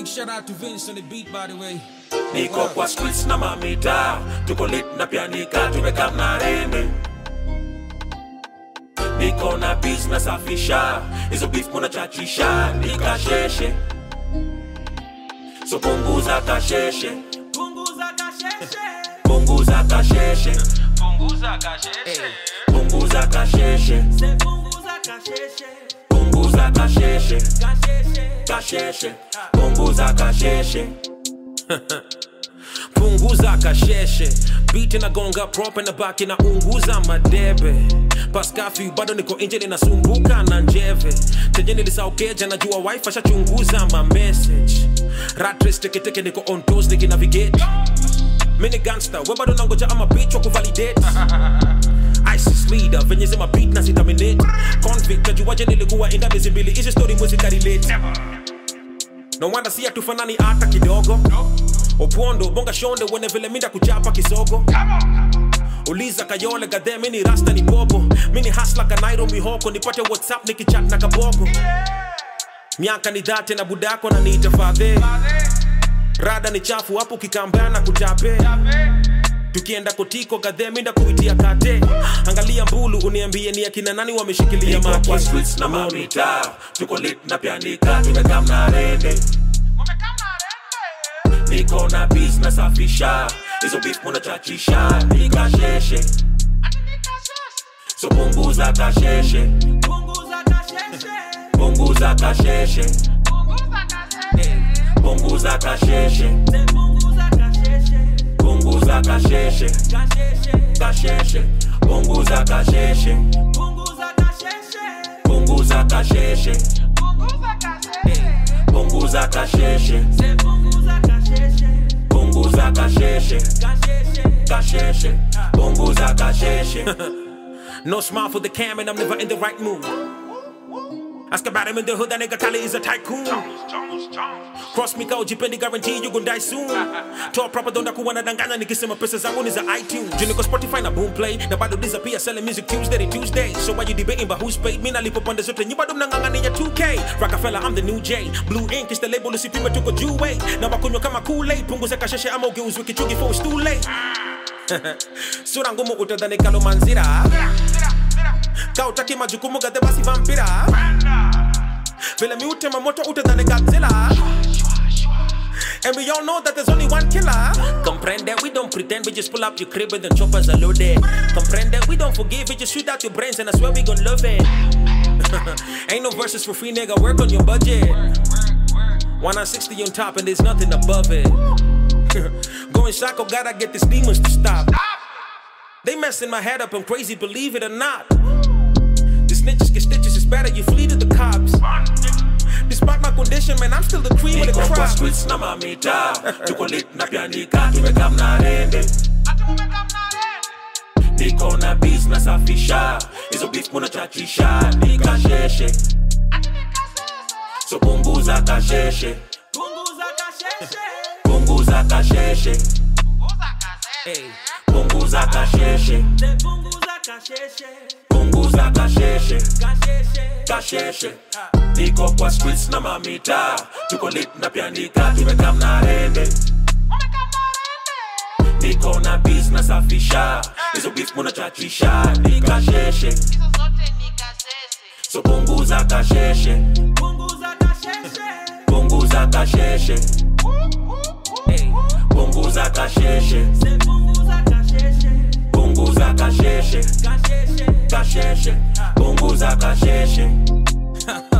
Big shout out to Vince on the beat, by the way. niko kwa streets na mamita tuko lit na pianika tumeka mnarende niko na bis nasafisha hizo beef munachachisha nikasheshe so punguza kasheshe Punguza kasheshe. punguza kasheshe Punguza kasheshe. punguza kasheshe Se punguza kasheshe. punguza kasheshe Kasheshe. kasheshe punguza kasheshe punguza kasheshe biti nagonga prope na baki na unguza madebe paskafi bado niko nje ninasumbuka na njeve tenye nilisaukeja najua wife ashachunguza ma message ratres teketeke niko on toes nikinavigate mini gangster we bado nangoja ama bitch wa kuvalidate ISIS leader venye zima beat na zitaminate convict najuaje nilikuwa inda miezi mbili hizi story mwezi karelate no wonder si hatufanani hata kidogo opondo bonga shonde wene vile minda kuchapa kisogo uliza kayole gadhe mini rasta ni bobo mini hasla kanairo mihoko nipate whatsapp nikichat na kabogo miaka ni dhate na budako na niita fadhe rada ni chafu hapo kikambana na kutape tukienda kotiko gadhe minda kuitia kate angalia mbulu uniambie ni akina nani wameshikilia niko maki kwa streets na mamita tuko lit na pianika tumeka mnarende niko na bis nasafisha hizo beef munachachisha nikasheshe so punguza kasheshe Punguza kasheshe. punguza kasheshe Punguza kasheshe. punguza kasheshe Se punguza kasheshe. punguza kasheshe Kasheshe. kasheshe punguza kasheshe Punguza kasheshe. punguza kasheshe Punguza kasheshe. punguza kasheshe Se punguza kasheshe. punguza kasheshe Kasheshe. kasheshe punguza kasheshe No smile for the cam and I'm never in the right mood. Ask about him in the hood, that nigga Kali is a tycoon. Cross me kao jipendi guarantee you gon' die soon. Toa proper donda kuwa nadanganya nikisema pesa zangu ni za iTunes. Juu niko Spotify na Boomplay na bado disappear selling music Tuesday to Tuesday. So why you debating about who's paid? Mimi nalipo pande zote nyi bado mnang'ang'ania 2K. Rockefeller I'm the new J. Blue ink is the label usipime tuko juu way. Na wakunywa kama Kool-Aid, punguza kasheshe ama ugeuzwe kichungi for it's too late. Sura ngumu utadhani kalomanzira. kautaki majukumu gadhe basi vampira vile miutema moto utadhani godzilla And we all know that there's only one killer. Comprende, we don't pretend, we just pull up your crib and the choppers are loaded. Comprende, we don't forgive, we just shoot out your brains and I swear we gon' love it. Ain't no verses for free, nigga, work on your budget. 160 on top and there's nothing above it. Going psycho, gotta get these demons to stop. They messing my head up, I'm crazy, believe it or not. The snitches get stitches, it's better you flee to the cops. Despite my condition, man, I'm still the cream of the niko kwa crop. streets na mamita tuko lit na pianika tumeka mnarende niko na bis nasafisha hizo beef munachachisha nikasheshe so punguza kasheshe Punguza kasheshe. punguza kasheshe Hey. punguza kasheshe Se punguza kasheshe. punguza kasheshe Kasheshe. kasheshe niko kwa streets na mamita tuko lit na pianika tumeka mnarende niko na bis nasafisha hizo beef munachachisha nikasheshe so punguza kasheshe Punguza kasheshe. punguza kasheshe Hey. punguza kasheshe Se punguza kasheshe. punguza kasheshe Kasheshe. kasheshe punguza kasheshe